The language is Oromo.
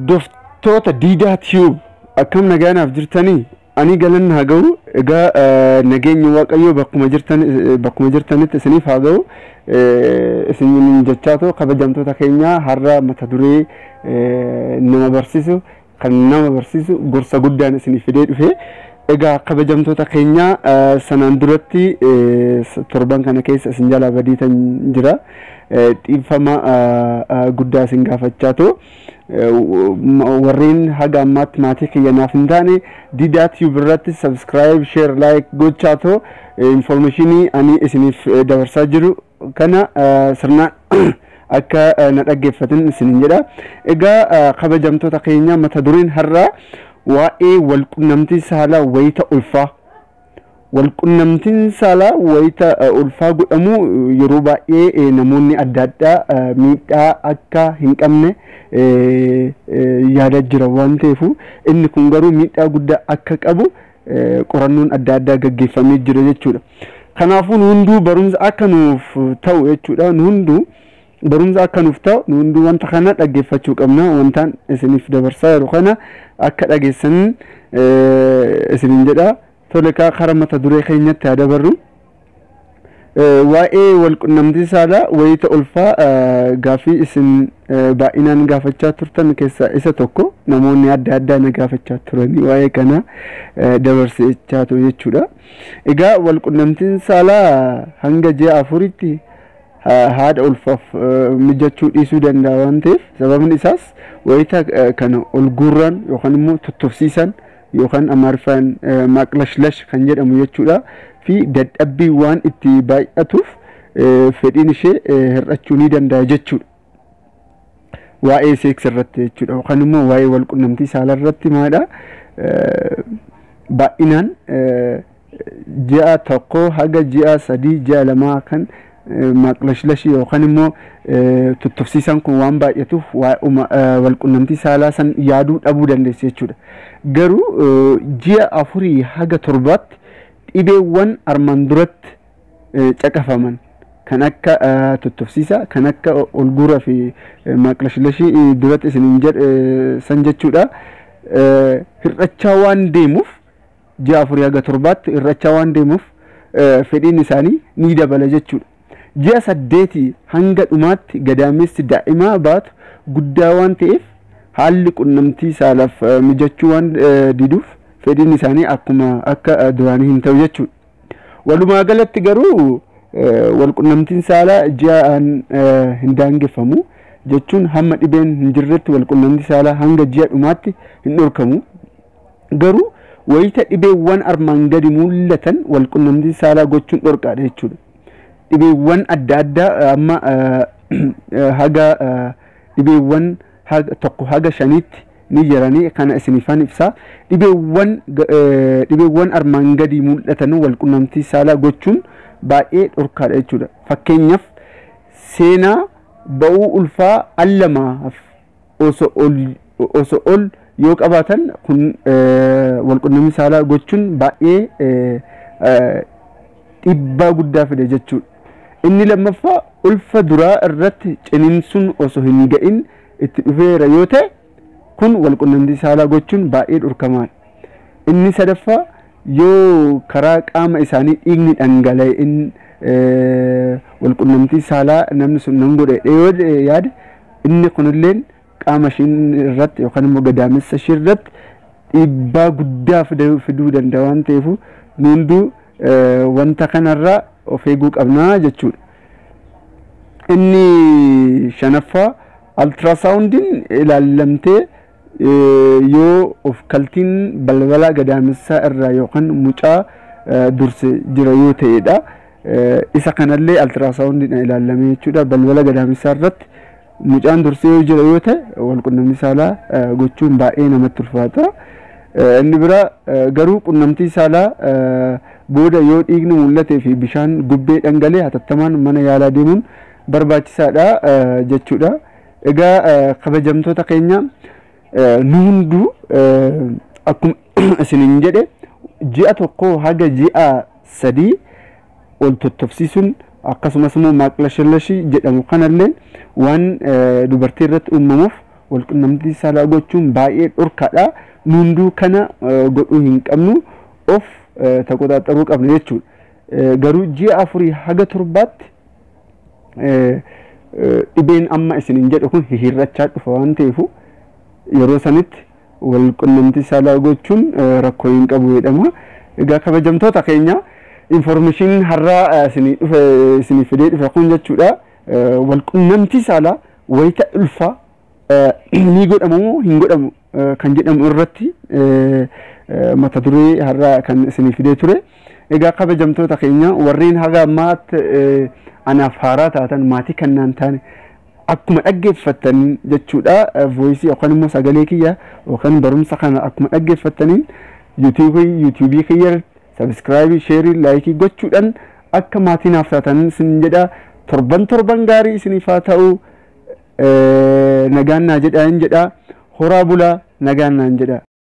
hordoftoota diidaa tiyuub akkam nagaanaaf jirtanii ani galan haa ga'u egaa nageenyi waaqayyoo bakkuma jirtan bakkuma jirtanitti isiniif haa ga'u isin jechaa too kabajamtoota keenya har'a mata duree nama barsiisu kan nama barsiisu gorsa guddaan isinif fidee dhufe egaa kabajamtoota keenya sanaan duratti torban kana keessa isin jalaa badiitan jira dhiifama guddaa isin gaafachaa too warreen haga ammaatti maatii kiyya naaf hin taane diidaa tiyuub irratti sabskiraayib sheer laayik gochaa too infoormeeshinii ani isiniif dabarsaa jiru kana sirnaan akka na dhaggeeffatin isinin jedha egaa kabajamtoota keenya mata dureen har'aa waa'ee walqunnamtii saalaa wayita ulfaa walqunnamtiin saalaa wayita ulfaa godhamu yeroo baay'ee namoonni adda addaa miidhaa akka hin qabne yaada jira waan ta'eef inni kun garuu miidhaa guddaa akka qabu qorannoon adda addaa gaggeeffamee jira jechuudha. Kanaafuu nu hunduu barumsa akka nuuf ta'u jechuudha nu hunduu barumsa akka nuuf ta'u nu hunduu wanta kana dhaggeeffachuu qabna wantaan isiniif dabarsaa jiru kana akka dhageessan isinin jedha. tole kaa kara mata duree keenyatti haa dabarru waa'ee walqunnamtii saalaa wayita ulfaa gaafii isin baay'inaan gaafachaa turtan keessaa isa tokko namoonni adda addaa na gaafachaa turanii waa'ee kana dabarsechaa ture jechuudha. Egaa walqunnamtiin saalaa hanga ji'a afuritti haadha ulfaaf mijachuu dhiisuu danda'a waan ta'eef sababni isaas wayita kana ol guurran yookaan immoo tottofsiisan yookaan amaariffaan maqlashlash kan jedhamu jechuudha fi dadhabbii waan itti baay'atuuf fedhiin ishee hir'achuu ni danda'a jechuudha. Waa'ee seeks irratti jechuudha yookaan immoo waa'ee walqunnamtii saalaa irratti maadha baay'inaan ji'a tokko haga ji'a sadii ji'a lamaa kan maqlashlashi yookaan immoo tottofsiisan kun waan baay'atuuf walqunnamtii saalaa san yaaduu dhabuu dandeessi jechuudha. Garuu ji'a afurii haga torbaatti dhibeewwan armaan duratti caqafaman kan akka tottofsiisa kan akka olguuraa fi maqlashlashii duratti isiniin jedhe san jechuudha. Hir'achaa waan deemuuf ji'a afurii haga torbaatti hir'achaa waan deemuuf fedhiin isaanii ni dabala jechuudha. ji'a saddeetii hanga dhumaatti gadaamessi daa'imaa baatu guddaa waan ta'eef haalli qunnamtii saalaaf mijachuu waan diduuf fedhiin isaanii akkuma akka duraanii hin ta'u jechuudha. Walumaa galatti garuu walqunnamtiin saalaa ji'aan hin daangeffamu jechuun hamma dhibeen hin jirretti walqunnamtii saalaa hanga ji'a dhumaatti hin dhorkamu. Garuu wayita dhibeewwan armaan gadi mul'atan walqunnamtii saalaa gochuun dhorkaadha jechuudha. dhibeewwan adda addaa amma haga dhibeewwan tokko haga shaniitti ni jiranii kana isinifan ibsaa dhibeewwan dhibeewwan armaan gadii mul'atan walqunnamtii saalaa gochuun baay'ee dhorkaadha jechuudha fakkeenyaaf seenaa ba'uu ulfaa al lamaaf osoo ol yoo qabaatan kun walqunnamtii saalaa gochuun baay'ee dhiibbaa guddaa fide jechuudha. inni lammaffaa ulfa duraa irratti ciniinsuun osoo hin ga'in itti dhufeera yoo ta'e kun walqunnamtii saalaa gochuun baay'ee dhorkamaadha. Inni sadaffaa yoo karaa qaama isaanii dhiigni dhangala'in walqunnamtii saalaa namni sun nan godhe yoo yaade inni kunilleen qaama ishii irratti yookaan immoo gadaamessa ishii irratti dhiibbaa guddaa fiduu danda'a waan ta'eef nu hunduu wanta kanarraa of eeguu qabnaa jechuudha. Inni shanaffaa altiraasaawundiin ilaallamtee yoo of kaltiin balbala gadaamessaa irraa yookaan mucaa durse jira yoo ta'edha. Isa kanallee altiraasaawundiin ilaallamee jechuudha balbala gadaamessaa irratti mucaan dursee yoo jira yoo ta'e walqunnamtii saalaa gochuun baay'ee namatti ulfaata. Inni bira garuu qunnamtii saalaa booda yoo dhiigni mul'atee fi bishaan gubbee dhangalee hatattamaan mana yaalaa deemuun barbaachisaadha jechuudha. Egaa kabajamtoota keenya nu hunduu akkuma isiniin jedhe ji'a tokko haga ji'a sadii ol tottofsiisuun akkasumas immoo maaqlashallashii jedhamu kanallee waan dubartii irratti uumamuuf walqunnamtii saalaa gochuun baay'ee dhorkaadha hunduu kana godhuu hin qabnu of taqoxaaxaruu qabna jechuudha garuu ji'a afurii haga torbaatti dhibeen amma isinin jedhu kun hihirrachaa dhufa waan ta'eefu yeroo sanitti walqunnamtii saalaa gochuun rakkoo hin qabu jedhama egaa kabajamtoota keenya informeeshiniin har'aa isinii dhufe isinii fidee dhufe kun jechuudha walqunnamtii saalaa wayita ulfaa ni godhamu hin godhamu kan jedhamu irratti mata duree har'aa kan isinii fidee ture egaa kabajamtoota keenya warreen haga ammaatti anaaf haaraa taatan maatii kannaan taane akkuma dhaggeeffattan jechuudha voisii yookaan immoo sagalee kiyya yookaan barumsa kana akkuma dhaggeeffattaniin yuutuubii yuutuubii kiyya sabiskiraayibii sheerii laayikii gochuudhaan akka maatii naaf taatan isin jedha torban torban gaarii isiniif haa ta'u nagaan naa jedha hin jedha horaa bulaa nagaan naan jedha.